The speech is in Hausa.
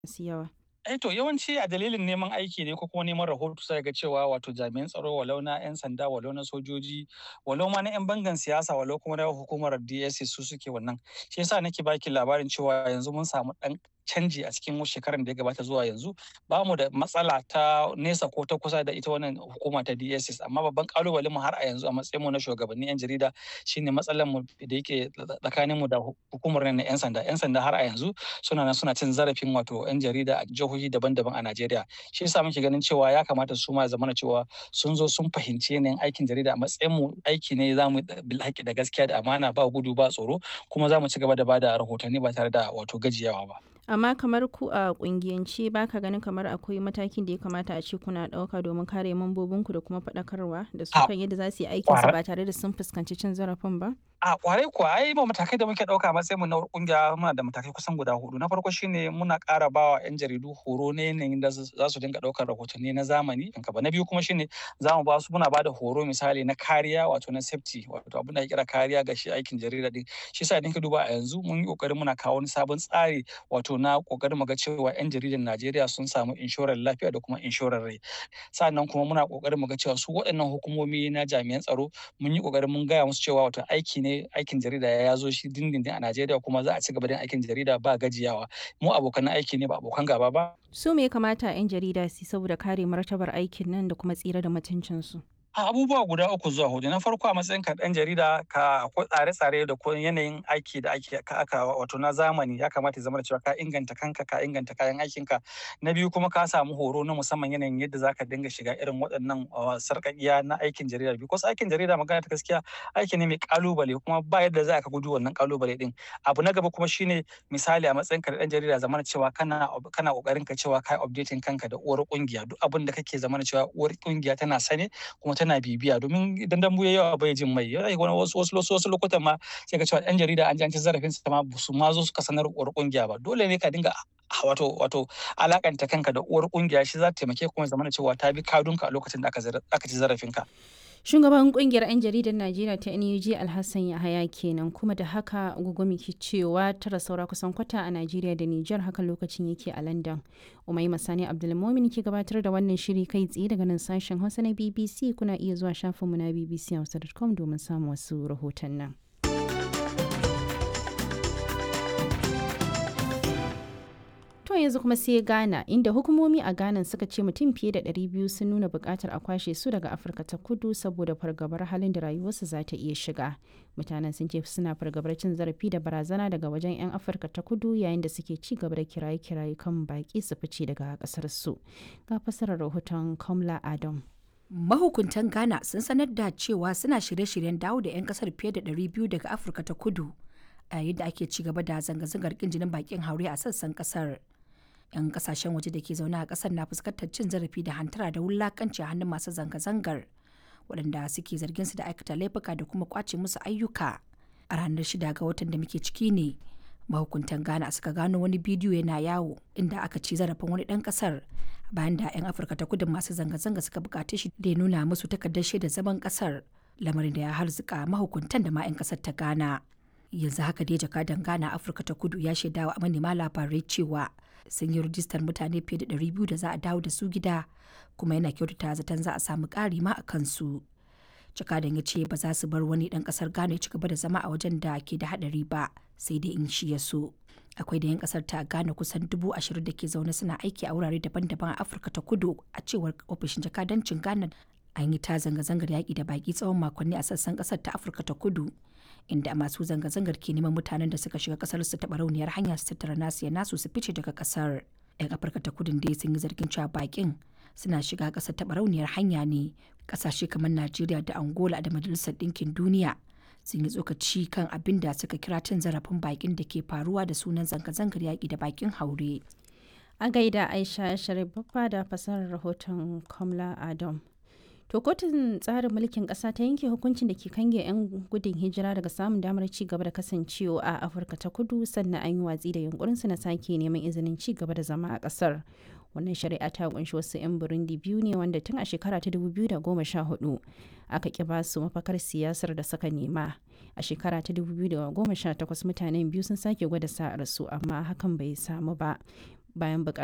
masu yawa? Eh to yawanci a dalilin neman aiki ne ko kuma neman rahoto sai ga cewa wato jami'an tsaro walau na 'yan sanda walau na sojoji walau ma na 'yan bangan siyasa walau kuma na hukumar DSS su suke wannan. Shi yasa nake baki labarin cewa yanzu mun samu ɗan canji a cikin shekarar da ya gabata zuwa yanzu ba mu da matsala ta nesa ko ta kusa da ita wannan hukuma ta DSS amma babban kalubalen mu har a yanzu a matsayin mu na shugabannin 'yan jarida shine matsalar mu da yake tsakanin mu da hukumar na 'yan sanda 'yan sanda har a yanzu suna nan suna cin zarafin wato 'yan jarida a jihohi daban-daban a Najeriya shi yasa muke ganin cewa ya kamata su ma zamana cewa sun zo sun fahimci yanayin aikin jarida a matsayin mu aiki ne zamu bil haƙi da gaskiya da amana ba gudu ba tsoro kuma za mu ci gaba da bada rahotanni ba tare da wato gajiyawa ba. Amma kamar ku a kungiyance ba ka ganin kamar akwai matakin da ya kamata a ce kuna ɗauka domin kare mambobinku da kuma faɗakarwa da su kan yadda za su yi aikinsu ba tare da sun fuskanci cin zarafin ba? A kwarai kuwa ai ba matakai da muke ɗauka matsayin mu na kungiya muna da matakai kusan guda hudu. Na farko shine muna ƙara ba wa 'yan jaridu horo na yanayin da za su dinga ɗaukar rahotanni na zamani. Na biyu kuma shine za mu ba su muna ba da horo misali na kariya wato na safety wato abin da ake kira kariya ga shi aikin jarida din. Shi yasa idan ka duba a yanzu mun yi ƙoƙarin muna kawo wani sabon tsari wato na ƙoƙarin mu ga cewa 'yan jaridan Najeriya sun samu inshorar lafiya da kuma inshorar rai. Sannan kuma muna ƙoƙarin mu ga cewa su waɗannan hukumomi na jami'an tsaro mun yi ƙoƙarin mun gaya musu cewa wato aiki ne aikin jarida ya zo shi dindindin a Najeriya kuma za a ci gaba da aikin jarida ba gajiyawa. Mu abokan aiki ne ba abokan gaba ba. Su me ya kamata 'yan jarida su saboda kare martabar aikin nan da kuma tsira da mutuncinsu? a abubuwa guda uku zuwa hudu na farko a matsayin ka dan jarida ka akwai tsare-tsare da kuma yanayin aiki da ake aka wato na zamani ya kamata ya zama da cewa ka inganta kanka ka inganta kayan aikin ka na biyu kuma ka samu horo na musamman yanayin yadda zaka dinga shiga irin waɗannan sarƙaƙiya na aikin jarida because aikin jarida magana ta gaskiya aiki ne mai kalubale kuma ba yadda za ka gudu wannan kalubale din abu na gaba kuma shine misali a matsayin ka da dan jarida zamana cewa kana kana kokarin ka cewa kai updating kanka da uwar kungiya duk abin da kake zamana cewa uwar kungiya tana sane kuma tana bibiya domin idan dambu ya yawa bai jin mai yana wani wasu wasu wasu lokutan ma sai ka cewa yan jarida an ji an ci zarafin su ma su ma zo suka sanar uwar kungiya ba dole ne ka dinga wato wato alakanta kanka da uwar kungiya shi za ta taimake kuma zamana cewa ta bi kadunka a lokacin da aka ci zarafin ka Shugaban kungiyar 'yan jaridar Najeriya ta NUJ Alhassan Yahaya kenan kuma da haka gugumi ke cewa tara saura kusan kwata a Najeriya da Nijar haka lokacin yake a London. Umai Masani Abdulmomin ke gabatar da wannan shiri kai tsaye daga nan sashen Hausa na BBC kuna iya zuwa shafinmu na bbchausa.com domin samun wasu rahoton nan. To yanzu kuma sai Ghana inda hukumomi a Ghana suka ce mutum fiye da 200 sun nuna bukatar a kwashe su daga Afirka ta kudu saboda fargabar halin da rayuwarsu za ta iya shiga. Mutanen sun ce suna fargabar cin zarafi da barazana daga wajen 'yan Afirka ta kudu yayin da suke ci gaba da kiraye-kiraye kan baki su fice daga kasar su. Ga fasarar rahoton Kamla Adam. Mahukuntan Ghana sun sanar da cewa suna shirye-shiryen dawo da 'yan kasar fiye da 200 daga Afirka ta kudu a yayin da ake ci gaba da zanga-zangar kin jinin bakin haure a sassan kasar. 'yan kasashen waje da ke zaune a kasar na fuskantar cin zarafi da hantara da wulakanci a hannun masu zanga-zangar waɗanda suke zargin su da aikata laifuka da kuma kwace musu ayyuka a ranar shida ga watan da muke ciki ne mahukuntan ghana suka gano wani bidiyo yana yawo inda aka ci zarafin wani ɗan ƙasar bayan da 'yan afirka ta kudu masu zanga-zanga suka bukace shi da ya nuna musu takardar shaida zaman ƙasar lamarin da ya harzuka mahukuntan da ma 'yan ƙasar ta ghana yanzu haka dai jakadan ghana afirka ta kudu ya shaidawa manema labarai cewa sun yi rijistar mutane fiye da 200 da za a dawo da su gida kuma yana kyautata zaton za a samu ƙari ma a kansu jakadan ya ce ba za su bar wani ɗan ƙasar ghana ya ci gaba da zama a wajen da ke da haɗari ba sai dai in shi ya so akwai da 'yan ƙasar ta ghana kusan dubu ashirin da ke zaune suna aiki a wurare daban-daban a afirka ta kudu a cewar ofishin jakadancin ghana an yi ta zanga-zangar yaƙi da baƙi tsawon makonni a sassan ƙasar ta afirka ta kudu inda masu zanga-zangar ke neman mutanen da suka shiga kasar su taɓa rauniyar hanya su tattara nasu ya nasu su fice daga kasar yan afirka ta kudin dai sun yi zargin cewa bakin suna shiga kasar taɓa rauniyar hanya ne kasashe kamar najeriya da angola da majalisar ɗinkin duniya sun yi tsokaci kan abin da suka kira cin zarafin bakin da ke faruwa da sunan zanga-zangar yaƙi da bakin haure a gaida aisha sharif babba da fasarar rahoton kamla adam To kotun tsarin mulkin ƙasa ta yanke hukuncin da ke kange 'yan gudun hijira daga samun damar ci gaba da kasancewa a Afirka ta kudu sannan an yi watsi da yunkurinsu na sake neman izinin ci gaba da zama a ƙasar. Wannan shari'a ta kunshi wasu 'yan Burundi biyu ne wanda tun a shekara ta 2014 aka ƙi ba su mafakar siyasar da suka nema. A shekara ta 2018 mutanen biyu sun sake gwada sa'ar su amma hakan bai samu ba. bayan